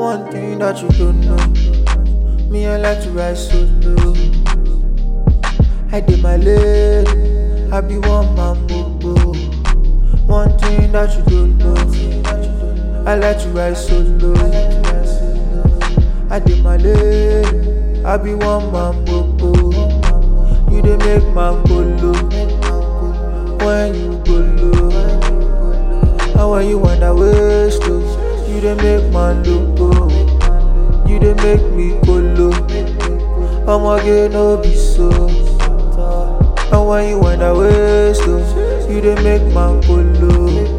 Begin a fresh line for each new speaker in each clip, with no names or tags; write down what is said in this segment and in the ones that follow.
One thing that you don't know, me I like to ride solo. I did my lane, I be one man bobo. One thing that you don't know, I like to ride solo. I did my lane, I be one man bobo. You dey make man go low when you go low. And when you wanna waste oh, you dey make man look go. You dey make me go low. Omoge no be so. And when you wanna waste oh, you dey make man go low.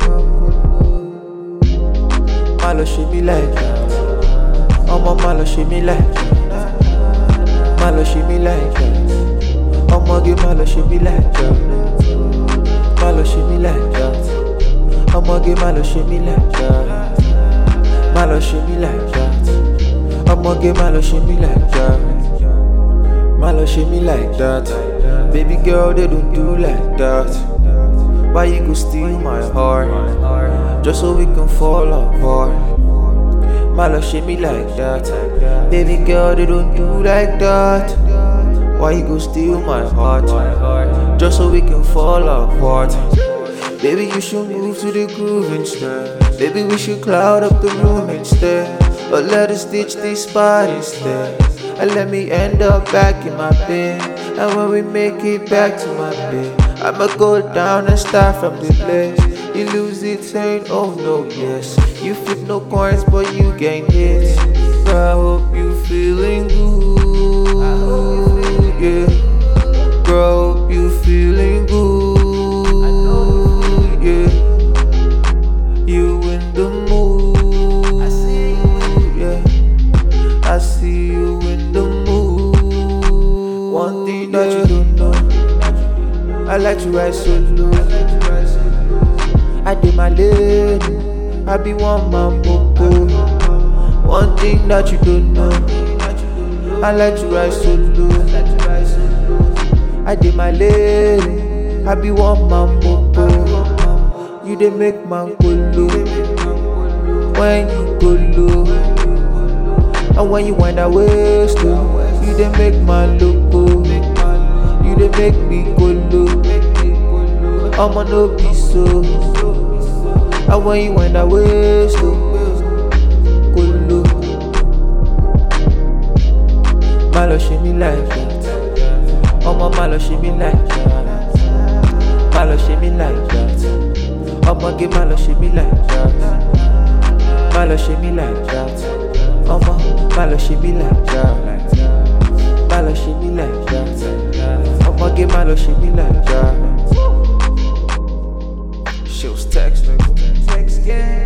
Má lọ ṣe mí like that. Ọmọ má lọ ṣe mí like that. Má lọ ṣe mí like that. Ọmọge má lọ ṣe mí like that. Má lọ ṣe mí like that. Ọmọge má lọ ṣe mí like that. Má lọ ṣe mí like that. Ọmọge má lọ ṣe mí like that. Má lọ ṣe mí like that. Baby girl, they don't do like that. Why you go steal my heart? Just so we can fall apart. Má lọ ṣe mí like that. Baby girl, they don't do like that. Why you go steal my heart? Just so we can fall apart. Baby, you should move to the groove instead. Baby, we should cloud up the room instead. Or let us ditch this spot instead. And let me end up back in my bed. And when we make it back to my bed, I'ma go down and start from the place. You lose it, saying, oh no, yes. You flip no coins, but you gain hits. I hope you feeling good, yeah. Girl, hope you feeling good, yeah. You in the mood, yeah. I see you in the mood. One thing that you don't know, I like to ride solo. I did my lane, I be one man bobo. One thing that you don't know, I like to ride solo. I did my lane, I be one man bobo. You dey make man go low when you go low, and when you wind that waist low, you dey make man look go. You dey make me go low. I'ma no be so. And when you wind that waist low, go low. Má lọ ṣe mí like that. Ọmọ má lọ ṣe mí like that. Má lọ ṣe mí like that. Ọmọge má lọ ṣe mí like that. Má lọ ṣe mí like that. Ọmọ má lọ ṣe mí like that. Má lọ ṣe mí like that. Ọmọge má lọ ṣe mí like that. She was text, nigga. Text gang.